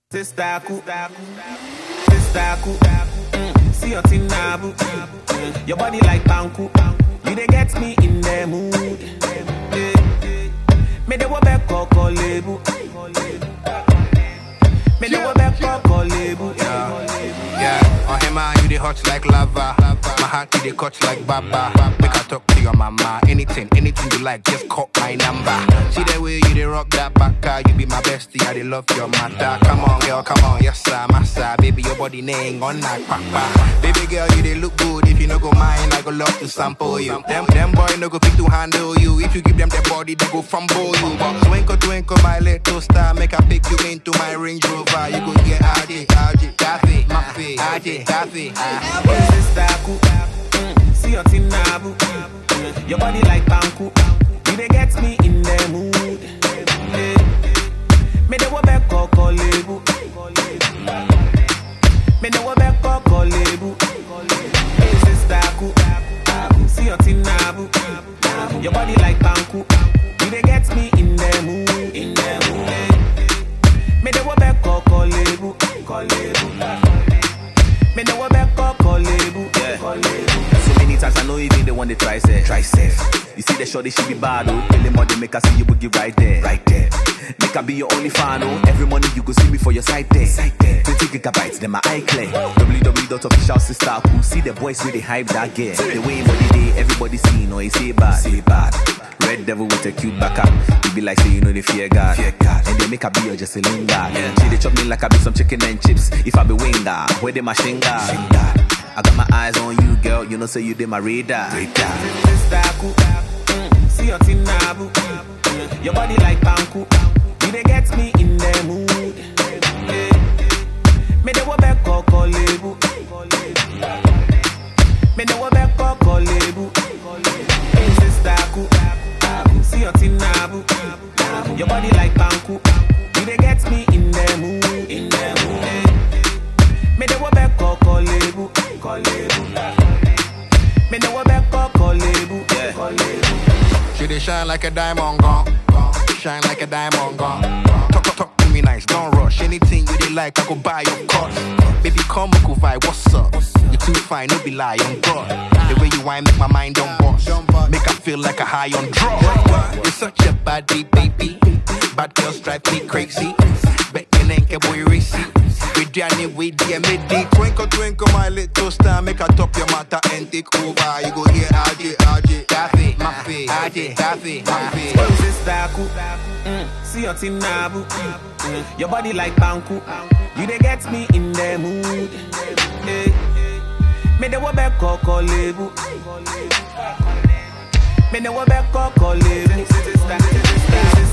Sistaku, sistaku, mm, see your thing nabu. Mm, your body like banku, you dey get me in the mood. Eh, Me dey wo back koko lebu, me dey wo back koko lebu. Yeah, on him man, you dey hot like lava. My heart you dey cut like baba. Make I talk to your mama. Anything, anything you like, just call my number. See the way you dey rock that back, you be my bestie. I dey love your matter. Come on, girl, come on, yes sir, massa. Baby, your body name on that papa. Baby girl, you dey look good. If you no go mind, I go love to sample you. Them, them boy no go fit to handle you. If you give them their body, they go fumble you. But twinkle, twinkle, my little star, make I pick you into my Range Rover. You go get RJ, RJ, Daffy, Maffy, RJ, Daffy. ah. Sistaku, mm, see your thing nabu. Mm, your body like banku, you dey get me in the mood. Eh, Me dey wo back koko lebu. Me dey wo back koko lebu. Hey, sistaku, see your thing nabu. Your body like banku, you dey get me in the mood. In the mood. Me dey wo back koko lebu. Me know what back koko lebu. So many times I know even they want to try say Try say You see the shorty she be bad oh Tell them what they make her see you boogie right there Right there Make her be your only fan oh Every morning you go see me for your side there Side there 20 gigabytes then my eye clear www.official sister cool See the boys really hype that gear The way money day everybody see no he say bad Say bad Red devil with a cute back up You be like say you know they fear God Fear God And they make her be your just a linga She they chop me like I be some chicken and chips If I be winger Where they my shinga I got my eyes on you, girl. You know, say you did my radar. Sistaku, mm, see your thing nabu. Mm, Your body like banku, you dey get me in the mood. Eh, Me dey wo back koko lebu. Me dey wo back koko lebu. Hey, sistaku, see your thing nabu. Your body like banku, you dey get me in the mood. In the mood. Eh, Me dey wo back koko lebu. Me know what back koko lebu. She dey shine like a diamond gone. Shine like a diamond gone. Talk, talk, talk to me nice, don't rush. Anything you dey like, I go buy your course. Baby, come, we go vibe, what's up? You too fine, no be lie, on God. The way you whine make my mind don't bust. Make I feel like a high on drugs. You're such a body, baby. Bad girls drive me crazy. Bet you ain't a boy racy. We Danny, we DMD. Twinkle, twinkle, my little star. Make I top your matter and take over. You go here, RJ, RJ. Daffy, Maffy, RJ, Daffy, Maffy. Sistaku, mm, see your thing nabu. Mm, Your body like banku. You dey get me in the mood. Eh, Me dey wo back koko lebu. Me dey wo back koko lebu. Sister, sister,